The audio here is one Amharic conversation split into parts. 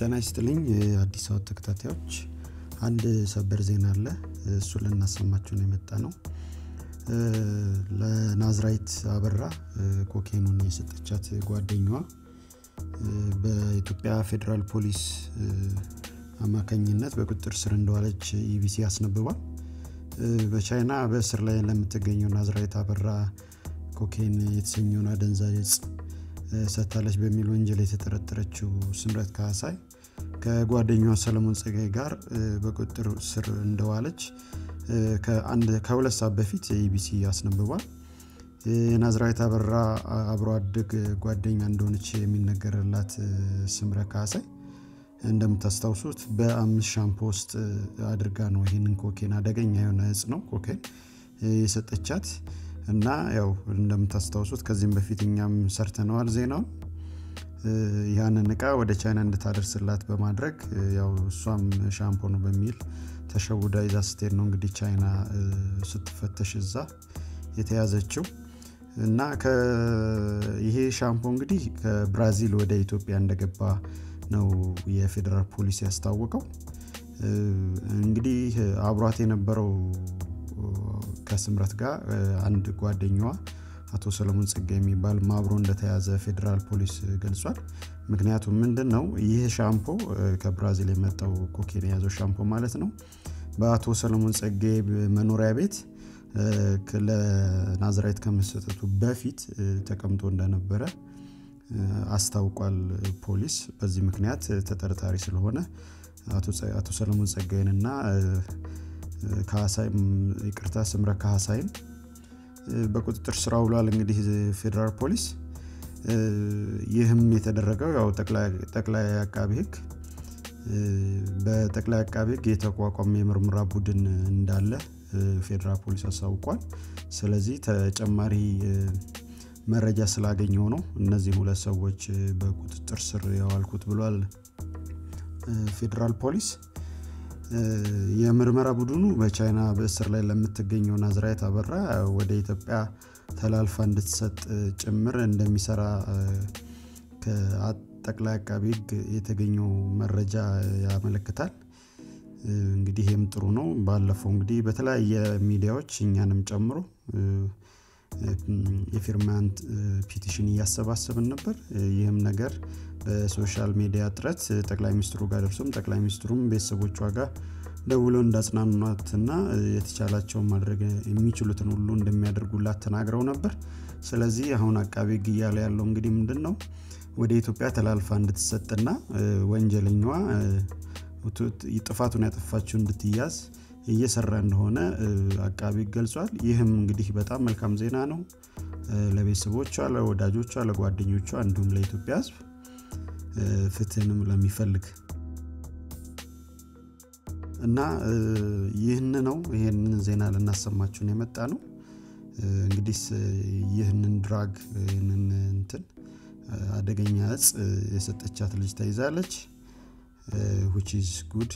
ጤና ይስጥልኝ የአዲስ አበባ ተከታታዮች አንድ ሰበር ዜና አለ እሱን ልናሰማችሁ ነው የመጣ ነው ለናዝራይት አበራ ኮኬኑን የሰጠቻት ጓደኛዋ በኢትዮጵያ ፌዴራል ፖሊስ አማካኝነት በቁጥጥር ስር እንደዋለች ኢቢሲ አስነብቧል በቻይና በእስር ላይ ለምትገኘው ናዝራይት አበራ ኮኬን የተሰኘውን አደንዛዥ እጽ ሰጥታለች በሚል ወንጀል የተጠረጠረችው ስምረት ካሳይ ከጓደኛዋ ሰለሞን ጸጋይ ጋር በቁጥጥር ስር እንደዋለች ከሁለት ሰዓት በፊት ኢቢሲ አስነብቧል የናዝራዊት አበራ አብሮ አደግ ጓደኛ እንደሆነች የሚነገርላት ስምረ ካሳይ እንደምታስታውሱት በአምስት ሻምፖ ውስጥ አድርጋ ነው ይህንን ኮኬን አደገኛ የሆነ እጽ ነው ኮኬን የሰጠቻት እና ያው እንደምታስታውሱት ከዚህም በፊት እኛም ሰርተነዋል ዜናውን ያንን እቃ ወደ ቻይና እንድታደርስላት በማድረግ ያው እሷም ሻምፖ ነው በሚል ተሸውዳ ይዛ ስትሄድ ነው እንግዲህ ቻይና ስትፈተሽ እዛ የተያዘችው እና ይሄ ሻምፖ እንግዲህ ከብራዚል ወደ ኢትዮጵያ እንደገባ ነው የፌዴራል ፖሊስ ያስታወቀው እንግዲህ አብሯት የነበረው ከስምረት ጋር አንድ ጓደኛዋ አቶ ሰለሞን ጸጋ የሚባል ማብሮ እንደተያዘ ፌዴራል ፖሊስ ገልጿል ምክንያቱም ምንድን ነው ይህ ሻምፖ ከብራዚል የመጣው ኮኬን የያዘው ሻምፖ ማለት ነው በአቶ ሰለሞን ጸጋ መኖሪያ ቤት ለናዝራይት ከመሰጠቱ በፊት ተቀምጦ እንደነበረ አስታውቋል ፖሊስ በዚህ ምክንያት ተጠርጣሪ ስለሆነ አቶ ሰለሞን ጸጋይንና ይቅርታ ስምረ ካሳይን በቁጥጥር ስራ ውሏል እንግዲህ ፌዴራል ፖሊስ ይህም የተደረገው ያው ጠቅላይ አቃቢ ህግ በጠቅላይ አቃቢ ህግ የተቋቋመ የምርመራ ቡድን እንዳለ ፌዴራል ፖሊስ አሳውቋል ስለዚህ ተጨማሪ መረጃ ስላገኘው ነው እነዚህ ሁለት ሰዎች በቁጥጥር ስር ያዋልኩት ብሏል ፌዴራል ፖሊስ የምርመራ ቡድኑ በቻይና በእስር ላይ ለምትገኘው ናዝራይት አበራ ወደ ኢትዮጵያ ተላልፋ እንድትሰጥ ጭምር እንደሚሰራ ከጠቅላይ አቃቢ ህግ የተገኘው መረጃ ያመለክታል እንግዲህ ይህም ጥሩ ነው ባለፈው እንግዲህ በተለያየ ሚዲያዎች እኛንም ጨምሮ የፊርማን ፒቲሽን እያሰባሰብን ነበር ይህም ነገር በሶሻል ሚዲያ ጥረት ጠቅላይ ሚኒስትሩ ጋር ደርሶም ጠቅላይ ሚኒስትሩም ቤተሰቦቿ ጋር ደውለው እንዳጽናኗትና የተቻላቸውን ማድረግ የሚችሉትን ሁሉ እንደሚያደርጉላት ተናግረው ነበር ስለዚህ አሁን አቃቢ ህግ እያለ ያለው እንግዲህ ምንድን ነው ወደ ኢትዮጵያ ተላልፋ እንድትሰጥና ወንጀለኛዋ ጥፋቱን ያጠፋችው እንድትያዝ እየሰራ እንደሆነ አቃቢ ገልጿል ይህም እንግዲህ በጣም መልካም ዜና ነው ለቤተሰቦቿ ለወዳጆቿ ለጓደኞቿ እንዲሁም ለኢትዮጵያ ህዝብ ፍትህንም ለሚፈልግ እና ይህን ነው ይህንን ዜና ልናሰማችሁን የመጣ ነው እንግዲህ ይህንን ድራግ ይህንን እንትን አደገኛ እጽ የሰጠቻት ልጅ ተይዛለች ዊች ኢዝ ጉድ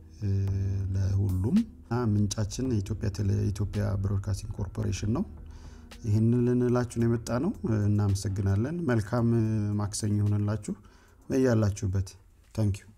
ለሁሉም ምንጫችን የኢትዮጵያ ብሮድካስቲንግ ኮርፖሬሽን ነው ይህንን ልንላችሁን የመጣ ነው እናመሰግናለን መልካም ማክሰኝ ይሆንላችሁ በያላችሁበት ታንኪዩ